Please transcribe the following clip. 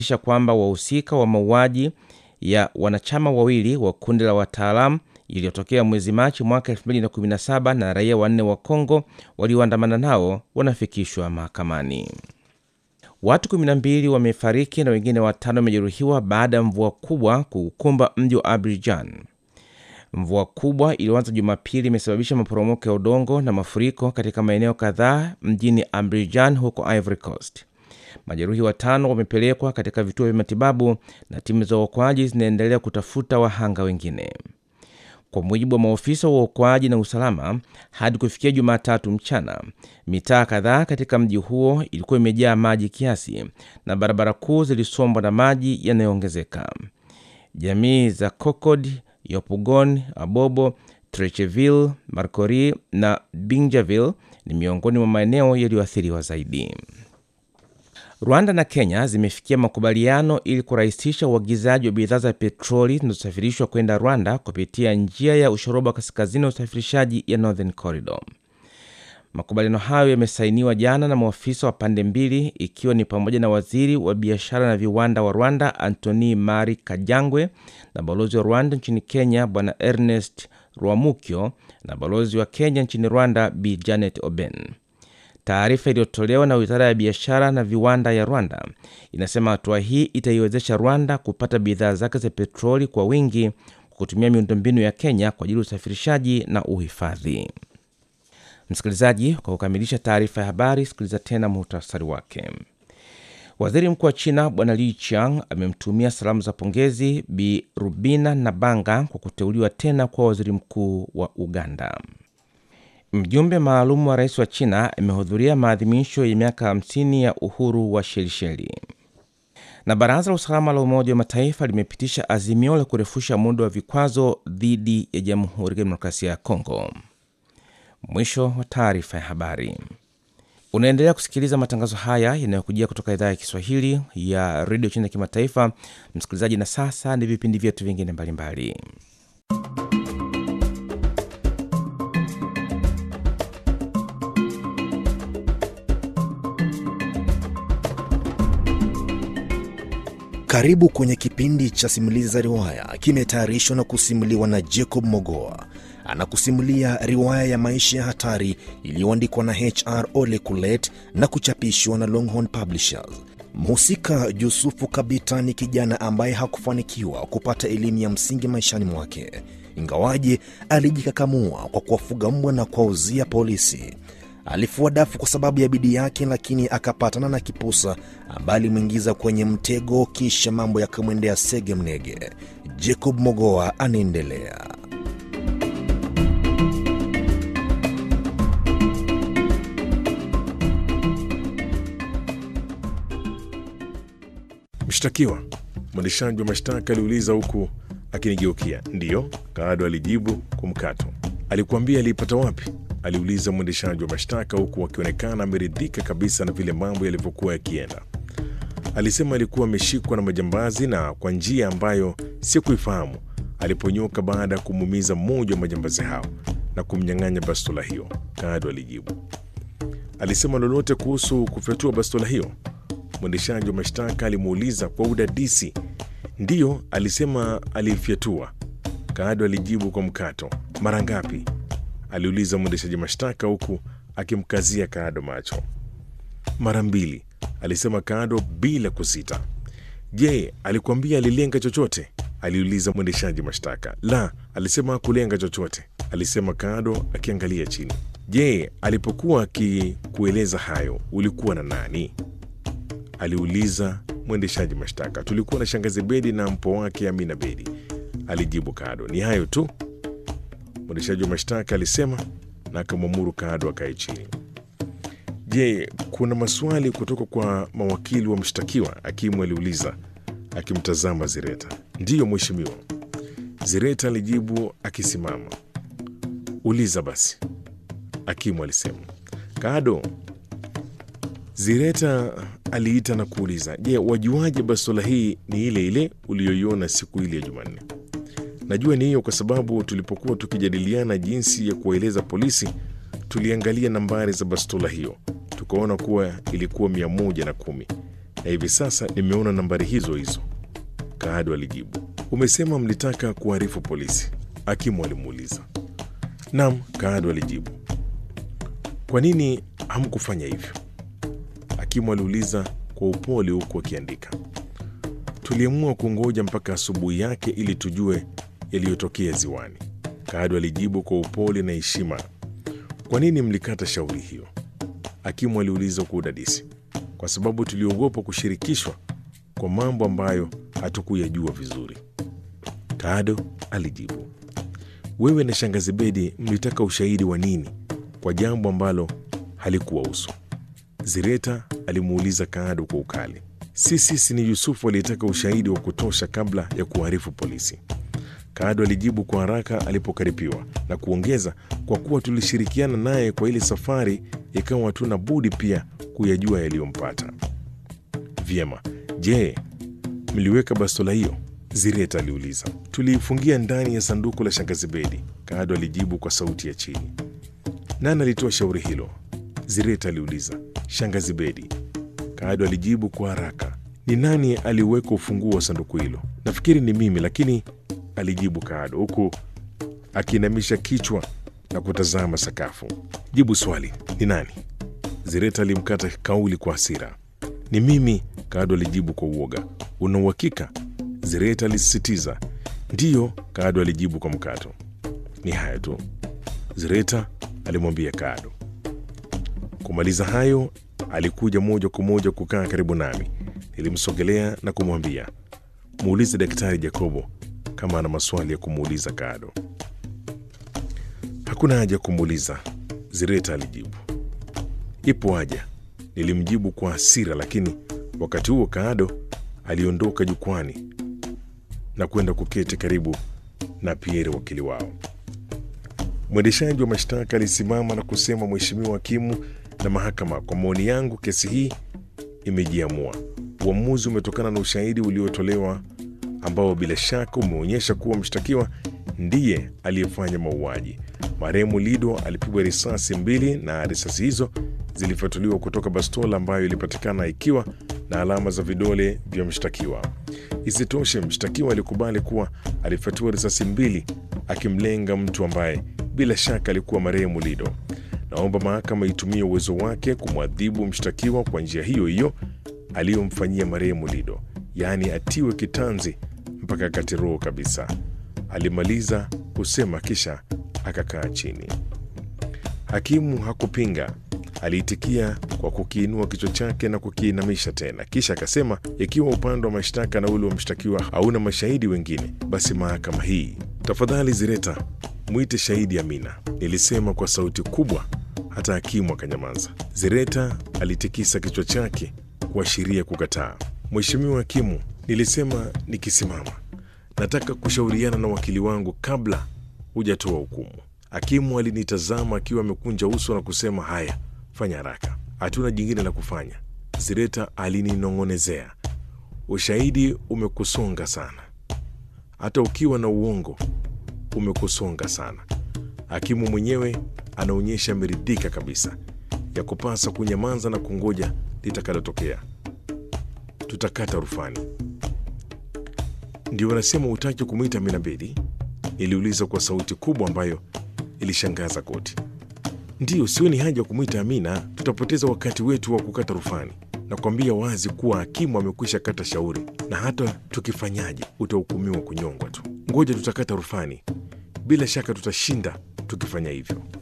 isha kwamba wahusika wa mauaji ya wanachama wawili wa kundi la wataalamu iliyotokea mwezi Machi mwaka 2017 na raia wanne wa Kongo walioandamana nao wanafikishwa mahakamani. Watu 12 wamefariki na wengine watano wamejeruhiwa baada ya mvua kubwa kuukumba mji wa Abidjan. Mvua kubwa iliyoanza Jumapili imesababisha maporomoko ya udongo na mafuriko katika maeneo kadhaa mjini Abidjan huko Ivory Coast. Majeruhi watano wamepelekwa katika vituo vya matibabu na timu za uokoaji zinaendelea kutafuta wahanga wengine. Kwa mujibu wa maofisa wa uokoaji na usalama, hadi kufikia Jumatatu mchana, mitaa kadhaa katika mji huo ilikuwa imejaa maji kiasi na barabara kuu zilisombwa na maji yanayoongezeka. Jamii za Cocod, Yopougon, Abobo, Trecheville, Marcory na Binjaville ni miongoni mwa maeneo yaliyoathiriwa zaidi. Rwanda na Kenya zimefikia makubaliano ili kurahisisha uagizaji wa bidhaa za petroli zinazosafirishwa kwenda Rwanda kupitia njia ya ushoroba wa kaskazini wa usafirishaji ya Northern Corridor. Makubaliano hayo yamesainiwa jana na maafisa wa pande mbili, ikiwa ni pamoja na waziri wa biashara na viwanda wa Rwanda Antony Mari Kajangwe na balozi wa Rwanda nchini Kenya Bwana Ernest Rwamukyo na balozi wa Kenya nchini Rwanda Bi Janet Oben. Taarifa iliyotolewa na wizara ya biashara na viwanda ya Rwanda inasema hatua hii itaiwezesha Rwanda kupata bidhaa zake za petroli kwa wingi kwa kutumia miundombinu ya Kenya kwa ajili ya usafirishaji na uhifadhi. Msikilizaji, kwa kukamilisha taarifa ya habari, sikiliza tena muhtasari wake. Waziri mkuu wa China Bwana Li Qiang amemtumia salamu za pongezi Bi Rubina Nabanga kwa kuteuliwa tena kuwa waziri mkuu wa Uganda. Mjumbe maalum wa rais wa China amehudhuria maadhimisho ya miaka 50 ya uhuru wa Shelisheli. Na baraza la usalama la Umoja wa Mataifa limepitisha azimio la kurefusha muda wa vikwazo dhidi ya Jamhuri ya Kidemokrasia ya Kongo. Mwisho wa taarifa ya habari. Unaendelea kusikiliza matangazo haya yanayokujia kutoka idhaa ya Kiswahili ya redio China ya kimataifa, msikilizaji. Na sasa ni vipindi vyetu vingine mbalimbali. Karibu kwenye kipindi cha simulizi za riwaya, kimetayarishwa na kusimuliwa na Jacob Mogoa. Anakusimulia riwaya ya maisha ya hatari iliyoandikwa na HR Ole Kulet na kuchapishwa na Longhorn Publishers. Mhusika Yusufu Kabita ni kijana ambaye hakufanikiwa kupata elimu ya msingi maishani mwake, ingawaje alijikakamua kwa kuwafuga mbwa na kuwauzia polisi. Alifua dafu kwa sababu ya bidii yake, lakini akapatana na kipusa ambaye alimwingiza kwenye mtego, kisha mambo yakamwendea sege mnege. Jacob Mogoa anaendelea. Mshtakiwa, mwendeshaji wa mashtaka aliuliza huku akinigeukia. Ndiyo, Kaado alijibu kwa mkato. Alikuambia aliipata wapi? aliuliza mwendeshaji wa mashtaka huku akionekana ameridhika kabisa na vile mambo yalivyokuwa yakienda. Alisema alikuwa ameshikwa na majambazi na kwa njia ambayo sikuifahamu aliponyoka baada ya kumuumiza mmoja wa majambazi hao na kumnyang'anya bastola hiyo. Kaado alijibu. Alisema lolote kuhusu kufyatua bastola hiyo? Mwendeshaji wa mashtaka alimuuliza kwa udadisi. Ndiyo, alisema alifyatua. Kaado alijibu kwa mkato. Mara ngapi? aliuliza mwendeshaji mashtaka huku akimkazia Kaado macho. Mara mbili, alisema Kaado bila kusita. Je, alikuambia alilenga chochote? aliuliza mwendeshaji mashtaka. La, alisema hakulenga chochote, alisema Kaado akiangalia chini. Je, alipokuwa akikueleza hayo ulikuwa na nani? aliuliza mwendeshaji mashtaka. Tulikuwa na shangazi Bedi na mpo wake Amina Bedi, alijibu Kaado. Ni hayo tu, mwendeshaji wa mashtaka alisema na akamwamuru Kaado akae chini. Je, kuna maswali kutoka kwa mawakili wa mshtakiwa? Hakimu aliuliza akimtazama Zireta. Ndiyo mheshimiwa, Zireta alijibu akisimama. Uliza basi, hakimu alisema. Kaado, Zireta aliita na kuuliza, je, wajuaje bastola hii ni ile ile uliyoiona siku ile ya Jumanne? Najua ni hiyo kwa sababu tulipokuwa tukijadiliana jinsi ya kuwaeleza polisi, tuliangalia nambari za bastola hiyo tukaona kuwa ilikuwa mia moja na kumi na hivi sasa nimeona nambari hizo hizo, Kaado alijibu. Umesema mlitaka kuarifu polisi? Hakimu alimuuliza. Naam, Kaado alijibu. Kwa nini hamkufanya hivyo? Hakimu aliuliza kwa upole huku akiandika. Tuliamua kungoja mpaka asubuhi yake ili tujue yaliyotokea ziwani, Kaado alijibu kwa upole na heshima. Kwa nini mlikata shauri hiyo? Hakimu aliuliza kwa udadisi. Kwa sababu tuliogopa kushirikishwa kwa mambo ambayo hatukuyajua vizuri, Kaado alijibu. Wewe na shangazi Bedi mlitaka ushahidi wa nini kwa jambo ambalo halikuwahusu? Zireta alimuuliza Kaado kwa ukali. Si sisi, ni Yusufu aliyetaka ushahidi wa kutosha kabla ya kuarifu polisi, Kaado alijibu kwa haraka alipokaripiwa na kuongeza, kwa kuwa tulishirikiana naye kwa ile safari, ikawa hatuna budi pia kuyajua yaliyompata. Vyema, je, mliweka bastola hiyo? Zireta aliuliza. Tuliifungia ndani ya sanduku la shangazi Bedi, Kaado alijibu kwa sauti ya chini. Nani alitoa shauri hilo? Zireta aliuliza. Shangazi Bedi, Kaado alijibu kwa haraka. Ni nani aliweka ufunguo wa sanduku hilo? Nafikiri ni mimi, lakini alijibu Kaado huku akiinamisha kichwa na kutazama sakafu. Jibu swali, ni nani? Zireta alimkata kauli kwa hasira. Ni mimi, Kaado alijibu kwa uoga. Una uhakika? Zireta alisisitiza. Ndiyo, Kaado alijibu kwa mkato. Ni hayo tu, Zireta alimwambia Kaado. Kumaliza hayo, alikuja moja kwa moja kukaa karibu nami. Nilimsogelea na kumwambia, muulize Daktari Jacobo kama ana maswali ya kumuuliza Kaado. Hakuna haja ya kumuuliza, Zireta alijibu. Ipo haja, nilimjibu kwa hasira, lakini wakati huo Kaado aliondoka jukwani na kwenda kuketi karibu na Pierre, wakili wao. Mwendeshaji wa mashtaka alisimama na kusema, Mheshimiwa hakimu na mahakama, kwa maoni yangu kesi hii imejiamua. Uamuzi umetokana na ushahidi uliotolewa ambao bila shaka umeonyesha kuwa mshtakiwa ndiye aliyefanya mauaji. Marehemu Lido alipigwa risasi mbili na risasi hizo zilifyatuliwa kutoka bastola ambayo ilipatikana ikiwa na alama za vidole vya mshtakiwa. Isitoshe, mshtakiwa alikubali kuwa alifyatua risasi mbili akimlenga mtu ambaye bila shaka alikuwa marehemu Lido. Naomba mahakama itumie uwezo wake kumwadhibu mshtakiwa kwa njia hiyo hiyo aliyomfanyia marehemu Lido, yaani atiwe kitanzi mpaka akate roho kabisa. Alimaliza kusema kisha akakaa chini. Hakimu hakupinga, aliitikia kwa kukiinua kichwa chake na kukiinamisha tena, kisha akasema, ikiwa upande wa mashtaka na ule wa mshtakiwa hauna mashahidi wengine, basi mahakama hii, tafadhali Zireta, mwite shahidi Amina, nilisema kwa sauti kubwa, hata hakimu akanyamaza. Zireta alitikisa kichwa chake kuashiria kukataa. Mheshimiwa hakimu, nilisema nikisimama, nataka kushauriana na wakili wangu kabla hujatoa hukumu. Hakimu alinitazama akiwa amekunja uso na kusema, haya, fanya haraka, hatuna jingine la kufanya. Zireta alininong'onezea, ushahidi umekusonga sana, hata ukiwa na uongo umekusonga sana. Hakimu mwenyewe anaonyesha ameridhika kabisa, ya kupasa kunyamaza na kungoja litakalotokea. Tutakata rufani. Ndio wanasema utaki kumwita Amina Bedi? Niliuliza kwa sauti kubwa ambayo ilishangaza koti. Ndiyo, sioni haja ya kumwita Amina, tutapoteza wakati wetu wa kukata rufani. Nakwambia wazi kuwa hakimu amekwisha kata shauri, na hata tukifanyaje utahukumiwa kunyongwa tu. Ngoja tutakata rufani, bila shaka tutashinda tukifanya hivyo.